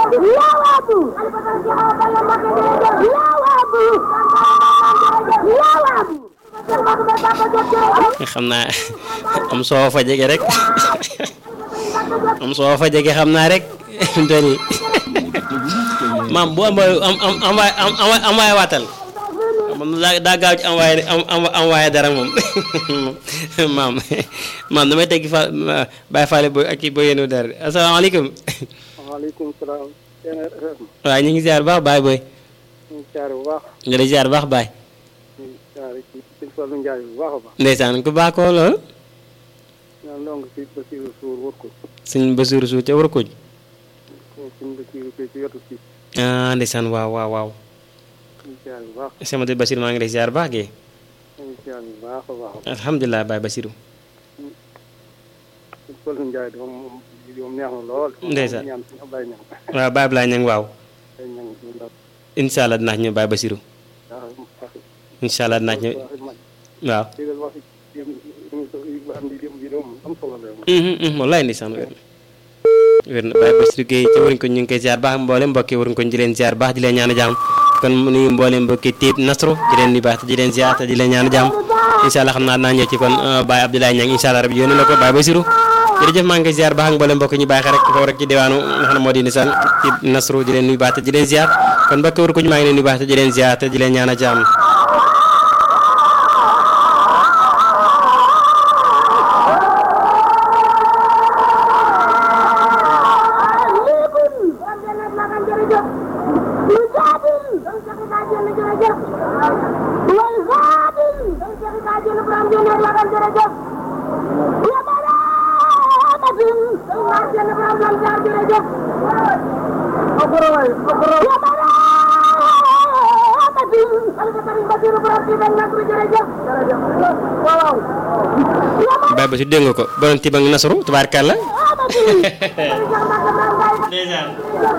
xam naa am soo fa jege rek am soo fa jege xam naa rek fi mu toll nii maam bu am am am am envoyé waatal man daa daa gaaw ci envoyé envoyé dara moom maam maam damay teggi fa bàyyi faale booy ak kii booy yéenu dara asalaamaaleykum. waaleykum salaam. waaw ñu ngi ziar bu baax baay booy. ñu ngi ziar bu baax. nga di ziar bu baax baay. ñu ngi ziar ci sëñ Fallou Ndiaye bu baax a baax. ndeysaan ku baax koo lool. ñaan ndong si Basiirou Sour wër ko. suñ Basiirou Sour ca war ko. suñ Basiirou Sour ci wetu si. ah ndeysaan waaw waaw waaw. ñu ngi ziar bu baax. sama de Basiir maa ngi lay ziar baax gee. ñu ngi ziar bu baax a baax. alhamdulilah baay Basiirou. sëñ Fallou Ndiaye dafa moom moom neex na lool. ndeysaan ñaan suñu Ablaye Niang. waaw baay Ablaye Niang waaw. Ablaye Niang suñu ndaw. incha allah dinaa ci ñëw baay Basiirou. waaw wax incha allah dinaa ci ñëw wax man. waaw. déggal wax ci am di dem bi moom am solo la. wallaay ndeysaan wér na wér na Baye Bassirou Gueye ci waruñ ko ñu ngi koy ziar baax mboolem mbokki waruñ ko di leen ziar baax di leen ñaan jàmm kon nuyu mboolem mbokki tiib nasru di leen nuyu baax te di leen ziar te di leen ñaan jàmm incha allah xam naa naa ñëw ci kon Baye Abdoulaye Niang incha allah rabi yónni la ko Baye Bassirou jërëjëf maa ngi koy ziar baax ak mboolem mbokki ñu bàyyi xel rek foofu rek ci diwaanu nga xam ne moo di nisaan tiib nasru di leen nuyu baax te di leen ziar kon mbokki waruñ ko ñu maa ngi leen nuyu baax te di leen ziar te di leen ñaan jàmm Baye Bassirou dégg nga ko borom tiib ak nasru tubaarkàlla ndeysaan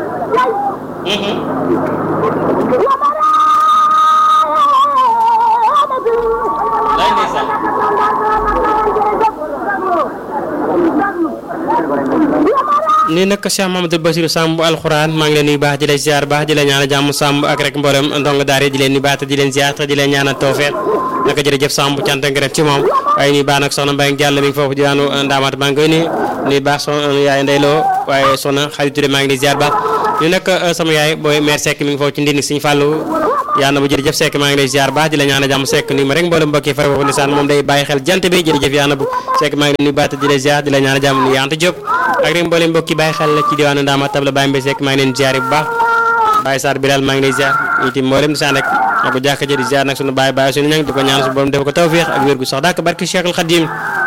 lay ndeysaan nii nag Cheikh Mamadou Bassirou Samb alxuraan maa ngi leen nuyu baax di la ziar baax di la ñaanal jàmm Samb ak rek mboolem ndongo daara di leen nuyu baax te di leen ziar te di leen ñaanal tawfeex naka jërëjëf Samb cant ak ngërëm ci moom waaye nuyu baax nag soxna Mbaye Diallo mi ngi foofu diwaanu Ndaamaat maa ngi koy nuyu nuyu baax soxna yaay Ndeyloo waaye soxna Xadi Touré maa ngi lay ziar baax ñu nag sama yaay booy mère Seck mi ngi foofu ci ndindi Sëñ Fallou yaa na bu jërëjëf Seck maa ngi lay ziar baax di la ñaanal jàmm Seck nuyu ma rek mboolem mbokk yi fare foofu lisaan moom day bàyyi xel jant bi jërëjëf yaa na bu Seck maa ngi lay nuyu baax te di la ziar di la ñaanal jàmm nuyu Anta Diop ak rek mboolem mbokk yi bàyyi xel ci diwaanu Ndaamaat tabla Baye Mbaye Seck maa ngi leen ziar bu baax Baye Sarr Bilal maa ngi lay ziar itam mboolem lisaan rek ak bu jàkka ji di ziar nag sunu baay baay sunu ñang di ko ñaan su borom def ko tawfiix ak wér gu sax dàkk barki Cheikhul Khadim